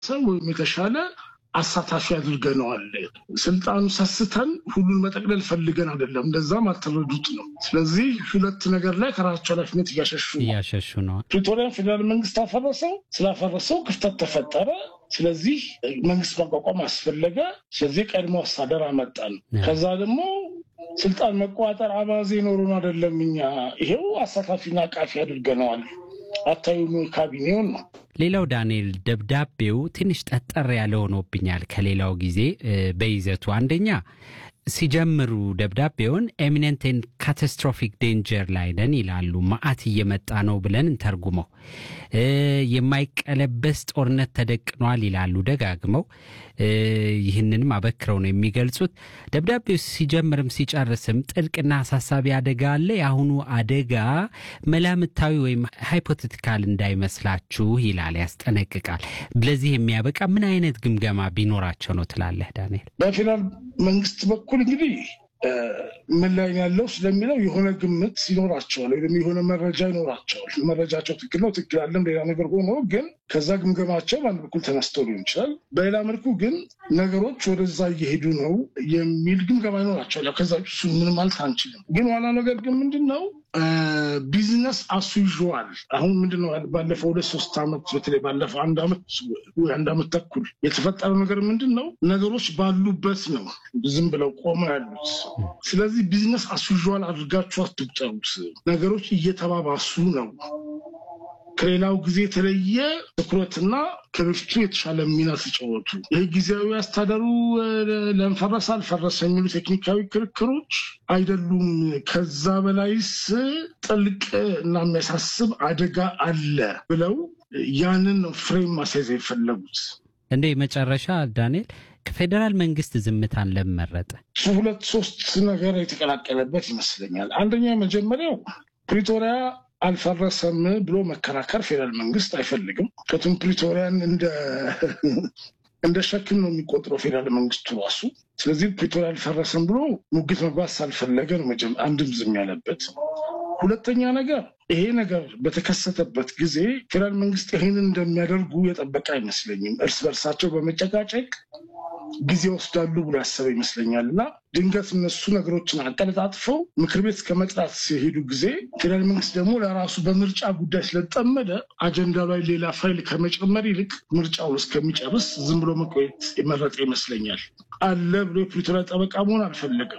ወይም የተሻለ አሳታፊ አድርገነዋል። ስልጣኑ ሰስተን ሁሉን መጠቅለል ፈልገን አይደለም፣ እንደዛም አልተረዱት ነው። ስለዚህ ሁለት ነገር ላይ ከራሳቸው ኃላፊነት እያሸሹ እያሸሹ ነው። ፕሪቶሪያን ፌዴራል መንግስት አፈረሰው። ስላፈረሰው ክፍተት ተፈጠረ። ስለዚህ መንግስት ማቋቋም አስፈለገ። ስለዚህ ቀድሞ አስተዳደር አመጣን። ከዛ ደግሞ ስልጣን መቆጣጠር አባዜ ኖሮን አይደለም። እኛ ይሄው አሳታፊና አቃፊ አድርገነዋል። አታዩም ካቢኔውን ነው። ሌላው ዳንኤል ደብዳቤው ትንሽ ጠጠር ያለ ሆኖብኛል ከሌላው ጊዜ በይዘቱ አንደኛ ሲጀምሩ ደብዳቤውን ኤሚነንትን ካታስትሮፊክ ዴንጀር ላይ ነን ይላሉ። መዓት እየመጣ ነው ብለን እንተርጉመው። የማይቀለበስ ጦርነት ተደቅኗል ይላሉ ደጋግመው። ይህንንም አበክረው ነው የሚገልጹት። ደብዳቤው ሲጀምርም ሲጨርስም ጥልቅና አሳሳቢ አደጋ አለ። የአሁኑ አደጋ መላምታዊ ወይም ሃይፖቴቲካል እንዳይመስላችሁ ይላል፣ ያስጠነቅቃል። ለዚህ የሚያበቃ ምን አይነት ግምገማ ቢኖራቸው ነው ትላለህ ዳንኤል? በፌዴራል መንግስት በኩል እንግዲህ ምን ላይ ያለው ስለሚለው የሆነ ግምት ይኖራቸዋል ወይም የሆነ መረጃ ይኖራቸዋል። መረጃቸው ትክክል ነው ትክክል አለም ሌላ ነገር ሆኖ ግን ከዛ ግምገማቸው በአንድ በኩል ተነስተው ሊሆን ይችላል። በሌላ መልኩ ግን ነገሮች ወደዛ እየሄዱ ነው የሚል ግምገማ ይኖራቸዋል። ከዛ እሱ ምን ማለት አንችልም። ግን ዋና ነገር ግን ምንድን ነው ቢዝነስ አስዩዥዋል አሁን ምንድን ነው ባለፈው ሁለት ሶስት ዓመት በተለይ ባለፈው አንድ ዓመት ወይ አንድ ዓመት ተኩል የተፈጠረው ነገር ምንድን ነው ነገሮች ባሉበት ነው ዝም ብለው ቆመው ያሉት። ስለዚህ ቢዝነስ አስዩዥዋል አድርጋችሁ አትቁጠሩት። ነገሮች እየተባባሱ ነው። ከሌላው ጊዜ የተለየ ትኩረትና ከበፊቱ የተሻለ ሚና ተጫወቱ። ይህ ጊዜያዊ አስተዳደሩ ለንፈረሰ አልፈረሰ የሚሉ ቴክኒካዊ ክርክሮች አይደሉም። ከዛ በላይስ ጥልቅ እና የሚያሳስብ አደጋ አለ ብለው ያንን ነው ፍሬም ማስያዝ የፈለጉት። እንደ መጨረሻ ዳንኤል ከፌዴራል መንግስት ዝምታን ለመረጠ ሁለት ሶስት ነገር የተቀላቀለበት ይመስለኛል። አንደኛ መጀመሪያው ፕሪቶሪያ አልፈረሰም ብሎ መከራከር ፌዴራል መንግስት አይፈልግም። ከቱም ፕሪቶሪያን እንደ ሸክም ነው የሚቆጥረው ፌዴራል መንግስቱ ራሱ። ስለዚህ ፕሪቶሪያ አልፈረሰም ብሎ ሙግት መግባት ሳልፈለገ ነው አንድም ዝም ያለበት። ሁለተኛ ነገር ይሄ ነገር በተከሰተበት ጊዜ ፌዴራል መንግስት ይህንን እንደሚያደርጉ የጠበቀ አይመስለኝም። እርስ በርሳቸው በመጨቃጨቅ ጊዜ ወስዳሉ ብሎ ያሰበ ይመስለኛል እና ድንገት እነሱ ነገሮችን አቀለጣጥፈው ምክር ቤት እስከ መጥራት ሲሄዱ ጊዜ ፌዴራል መንግስት ደግሞ ለራሱ በምርጫ ጉዳይ ስለተጠመደ አጀንዳ ላይ ሌላ ፋይል ከመጨመር ይልቅ ምርጫውን እስከሚጨርስ ዝም ብሎ መቆየት የመረጠ ይመስለኛል። አለ ብሎ የፕሪቶሪያ ጠበቃ መሆን አልፈለገም።